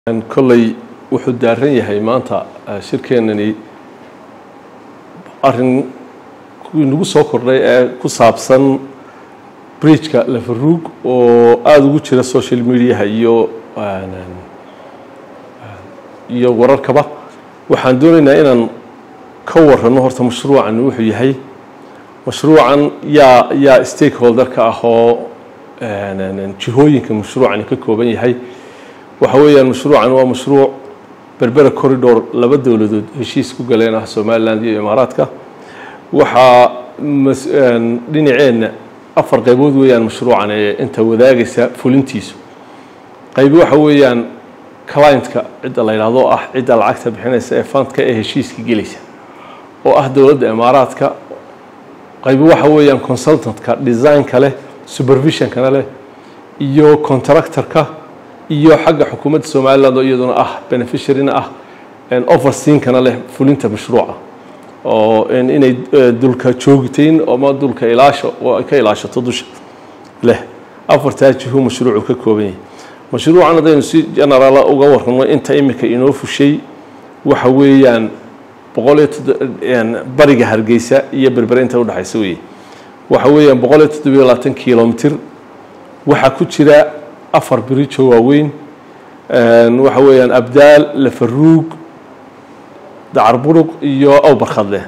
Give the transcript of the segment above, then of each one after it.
kolley wuxuu daaran yahay maanta shirkeenani arin nagu soo kordhay ee ku saabsan bridgeka lafaruug oo aada ugu jira social mediaha iyo iyo wararkaba waxaan doonaynaa inaan ka warano horta mashruucan wuxuu yahay mashruucan yaa yaa stakeholderka ah oo jihooyinka mashruucani ka kooban yahay waxa weeyaan mashruucan waa mashruuc berbera corridor laba dowladood heshiis ku galeen ah somaliland iyo imaaraadka waxaa dhinaceenna afar qaybood weeyaan mashruucan ee inta wadaagaysa fulintiisu qaybi waxa weeyaan clientka cidda la yidhaahdo ah cidda lacagta bixinaysa ee fundka ee heshiiska gelaysa oo ah dowladda imaaraadka qaybi waxa weeyaan consultantka design-ka leh supervisionkana leh iyo contractorka iyo xagga xukuumadda somaliland oo iyaduna ah beneficiaryna ah overseankana leh fulinta mashruuca oo inay dulka joogitayn ama dulka ilaasho oo ay ka ilaashato dusha leh afartaa jihu mashruucu ka kooban yahay mashruucan haddaynu si generaala uga warramo inta imika inoo fushay waxa weeyaan boqol iyo bariga hargeysa iyo berbere inta udhexaysa weeye waxa weeyaan boqol iyo toddobiyo labaatan kilomitr waxaa ku jira afar birijo waaweyn waxa weeyaan abdaal lafaruug dacarburuq iyo awbarkhadleh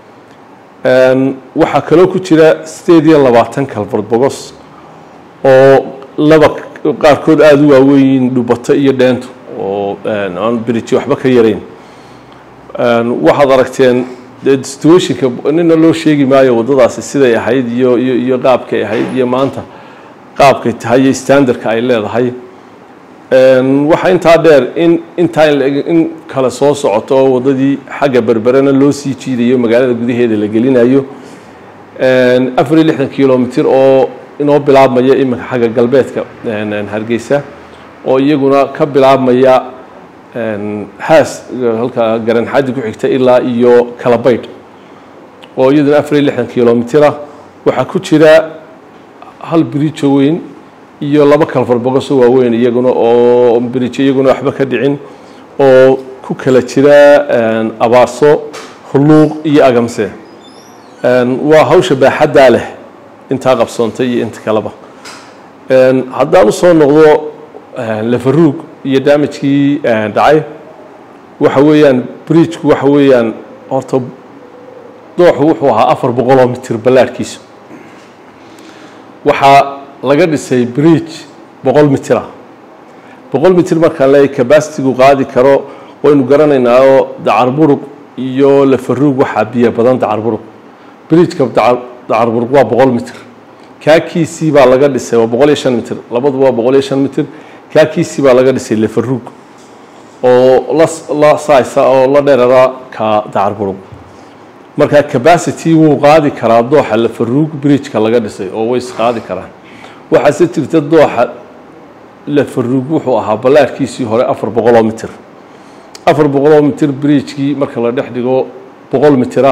waxaa kaloo ku jira sideed iyo labaatan kalford bogos oo laba qaarkood aada u waaweyn dhubato iyo dheentu oo aan birijo waxba ka yarayn waxaad aragteen situationka nina loo sheegi maayo waddadaasi siday ahayd iyo iyo iyo qaabkay ahayd iyo maanta qaabkay tahay iyo standardka ay leedahay waxaa intaa dheer in intaa in kale soo socoto oo waddadii xagga berberena loo sii jiidayo magaalada gudaheeda la gelinayo afar iyo lixdan kilomitr oo inoo bilaabmaya iminka xagga galbeedka hargeysa oo iyaguna ka bilaabmaya haas halka garanxaddi ku xigta ilaa iyo kalabaydh oo iyaduna afar iyo lixdan kilomitr ah waxaa ku jira hal birijo weyn iyo laba kalfar bogoso waaweyn iyaguna oo birijo iyaguna waxba ka dhicin oo ku kala jira abaarso hulluuq iyo agamse waa hawsha baaxaddaa leh intaa qabsoontay iyo inta kaleba haddaan usoo noqdo lafaruug iyo daamajkii dhacay waxa weeyaan bridgeku waxa weeyaan horta dooxu wuxuu ahaa afar boqoloo mitir ballaadhkiisu waxaa laga dhisay bridge boqol mitir ah boqol mitir markaan leeyahy cabasitigu qaadi karo waynu garanaynaa oo dacarburuq iyo lafaruug waxaa biyo badan dacarburuq bridgeka dacarburuq waa boqol mitir kaakiisii baa laga dhisay waa boqol iyo shan mitir labaduba waa boqol iyo shan mitir kaakiisii baa laga dhisay lafaruug oo la la saaysa oo la dheerara ka dacarburuq marka cabacity wuu qaadi karaa dooxa lafaruug bridgeka laga dhisay oo way isqaadi karaan waxaase jirta dooxa lafaruug wuxuu ahaa ballaadhkiisii hore afar boqoloo mitir afar boqoloo mitir bridgekii marka la dhex dhigo boqol mitira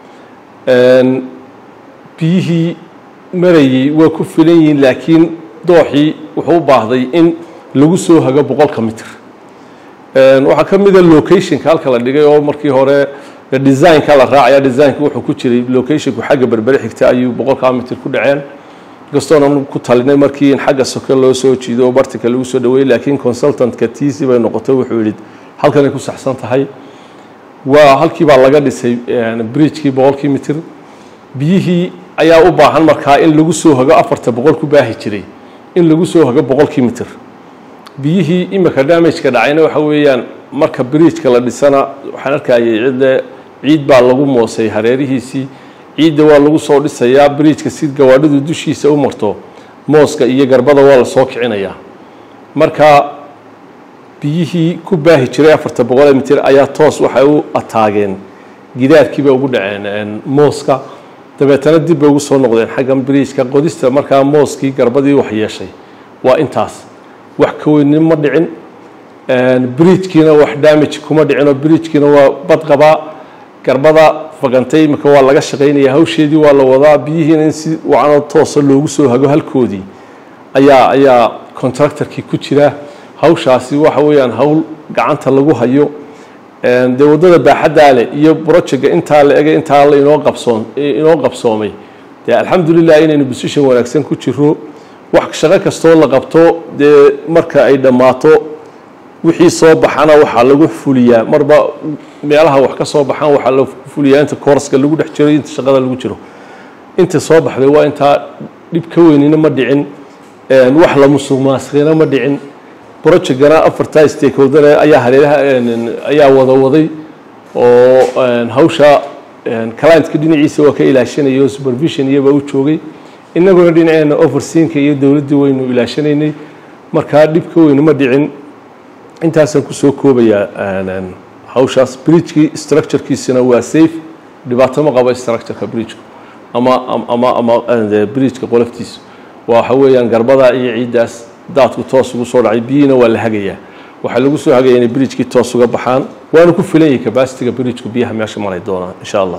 biyihii marayey waa ku filan yihiin laakiin dooxii wuxuu u baahday in lagu soo hago boqolka mitir waxaa ka mida locationka halka la dhigay oo markii hore designka la raacaya designka wuxuu ku jiray locationku xagga berbere xigta ayuu boqolkaa mitir ku dhaceen kastoona ku talinay markii in xagga soke loo soo jiido oo bartika lagu soo dhaweeyey laakiin consultantka tiisi bay noqotay wuxuu yidhi halkanay ku saxsan tahay waa halkii baa laga dhisay bridgekii boqolkii mitir biyihii ayaa u baahan markaa in lagu soo hago afarta boqol ku baahi jiray in lagu soo hago boqolkii mitir biyihii imika damageka dhacayna waxa weeyaan marka bridgeka la dhisana waxaan arkayay cidle ciid baa lagu moosay hareerihiisii ciidda waa lagu soo dhisayaa bridgeka si gawaadhidu dushiisa u marto mooska iyo garbada waa la soo kicinayaa marka biyihii ku baahi jiray afarta boqolee mitir ayaa toos waxay u ataageen gidaarkiibay ugu dhaceen mooska dabeetana dib bay ugu soo noqdeen xaggan bridgeka qodista markaa mooskii garbadii wax yeeshay waa intaas wax ka weynin ma dhicin bridgekiina wax damage kuma dhicinoo bridgekiina waa bad qabaa garbada fagantay imika waa laga shaqaynaya hawsheedii waa la wadaa biyihiina in si wacanoo toosa loogu soo hago halkoodii ayaa ayaa contractorkii ku jira hawshaasi waxa weeyaan hawl gacanta lagu hayo dee waddada baaxaddaa leh iyo brojecga intaa la ege intaa la inoo qabsoon inoo qabsoomay dee alxamdulilah inaynu position wanaagsan ku jiro wax shaqo kastoo la qabto dee marka ay dhammaato wixii soo baxana waxaa lagu fuliyaa marba meelaha wax ka soo baxaan waxaa la fuliyaa inta koorska lagu dhex jiro inta shaqada lagu jiro inta soo baxday waa intaa dhib ka weynina ma dhicin wax la musuq maasiqina ma dhicin projectgana afartaa stakeholder ayaa hareeraha ayaa wada waday oo hawsha clientka dhinaciisa waa ka ilaashanayay oo supervision iyaba u joogay innaguna dhinaceena overseanka iyo dowladdii waynu ilaashanaynay markaa dhib ka weyni ma dhicin intaasaan kusoo koobayaa hawshaas bridgekii structurekiisina waa safe dhibaato ma qabo structureka bridgeka ama ama ama bridgeka qoloftiisa waxa weeyaan garbadaa iyo ciiddaas daadku toos ugu soo dhacay biyiina waa la hagayaa waxaa lagu soo hagaya inay bridgekii toos uga baxaan waana ku filan yahay capacitiga bridgeku biyaha meesha maray doonaan insha allah